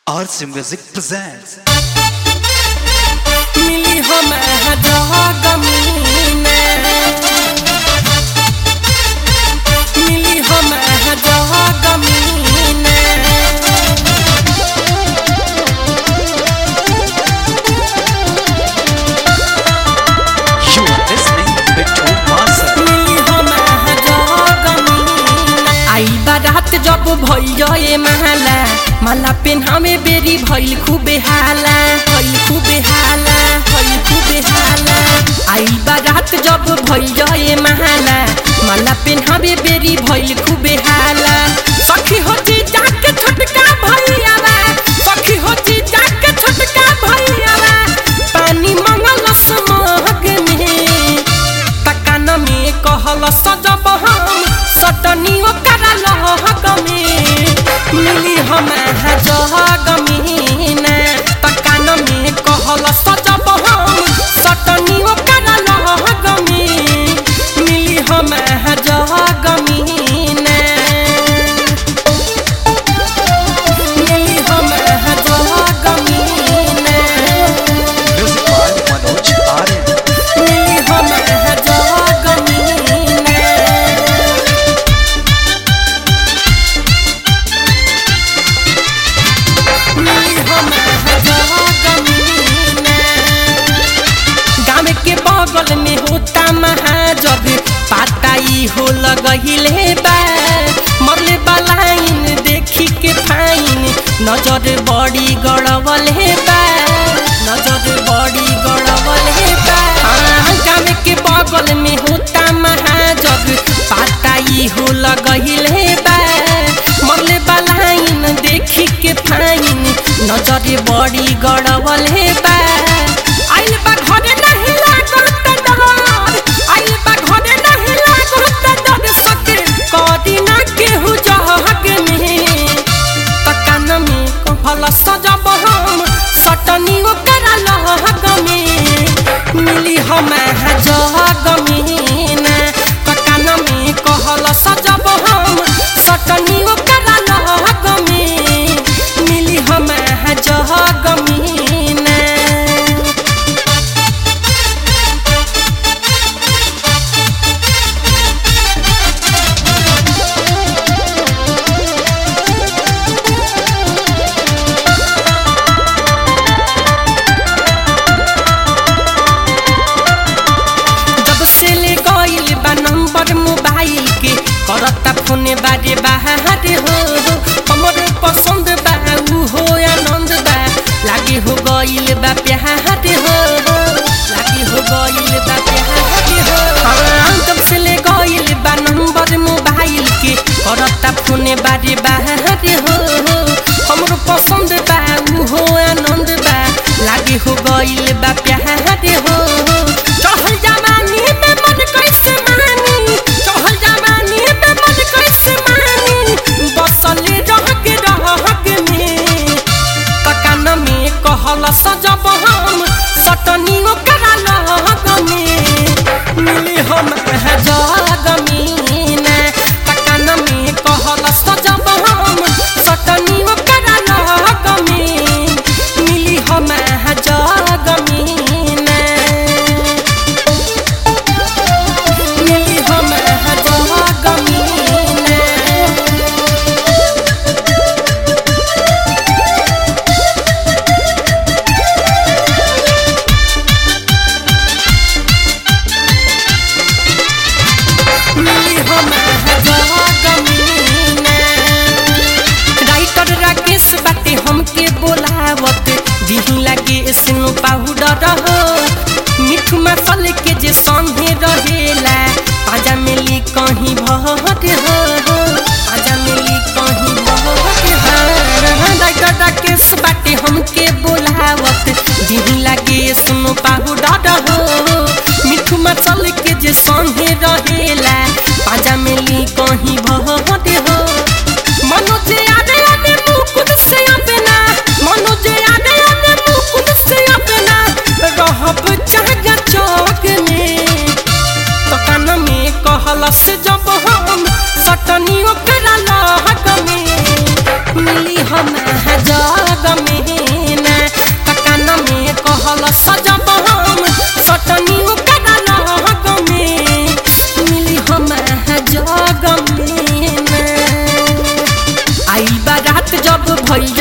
RC Music presents मिली हम जगमीने मिली हम जगमीने You are listening to Master मिली हम जगमीने आई बारात जब भइल माला माला पेन्हामे बेरी भइल खूबे हाला भइल खूबे हाला भइल खूबे हाला आई बारात जब भइल माला माला पेन्हामे बेरी भइल खूबे हाला सखी होती जाके छोटका भइयावा सखी होती जाके छोटका भइयावा पानी मंगल समहग में तकान में कहल सजब हम सटनी ओकर लहग में मिली हम जहग में तकान में कहल सजब हम सटनी ओकर लहग में मिली हम जहग में मिली हम जहग में Music by Manoj Aryan मिली हम जगमीने मिली हम जगमीने गाँव के बगल में होता महाजग पाताई हो लगहिले बा मरले बलाइन देखी के फाइन नजर बड़ी गड़बल हे बा नजर बड़ी गड़बल हे बा हाँ, गाँव के बगल में होता महाजग पाताई हो लगहिले बा मरले बलाइन देखी के फाइन नजर बड़ी गड़बल हे बा आइल बा घरे नहीं लागल त डर आइल बा घरे नहीं लागल त डर सके कदी ना केहू जहग में तकान में कहल सजब हम सटनी ओकर लहग में मिली हम जहग में तकान में कहल सजब हम सटनी ओकर लहग में मिली हम जहग में जब से ले गइल बा नंबर मोबाइल के करता फोन बारे बाहर हो हमर पसंद बा उ हो आनंद बा लागे हो गइल बा प्यार हो लागे हो गइल बा प्यार हो हाँ, जब से ले गइल बा नंबर मोबाइल के करता फोन बारे बाहर हो हमर पसंद बा उ हो आनंद बा लागे हो गइल बा प्यार हो चहल जवानी में मन कैसे मानी चहल जवानी में मन कैसे मानी बसल रहक रहक में तकान में कहल सजब हम सटनी ओकर लहग में मिली हम जग में तकान में कहल सजब हम सटनी ओकर लहग में मिली हम जग में मिली हम जगमीने मिली हम जगमीने राइटर राकेश बाटे हमके बोलावत दिही लागे सिनु पाउडर हो मिठ मसल के जे संगे रहेला आजा मिली कहीं भहत हो आजा मिली कहीं भहत हो राइटर राकेश बाटे हमके बोलावत दिही लागे सुनु पाउडर हो मिठ मसल के जे संगे रहेला आजा मिली कहीं भहत हो मनोज आने आने मुकुट से जग में ना ककान में कहल सजब हम सटनी ओकरा लग में मिली हम जग में ना आई बारात जब भइल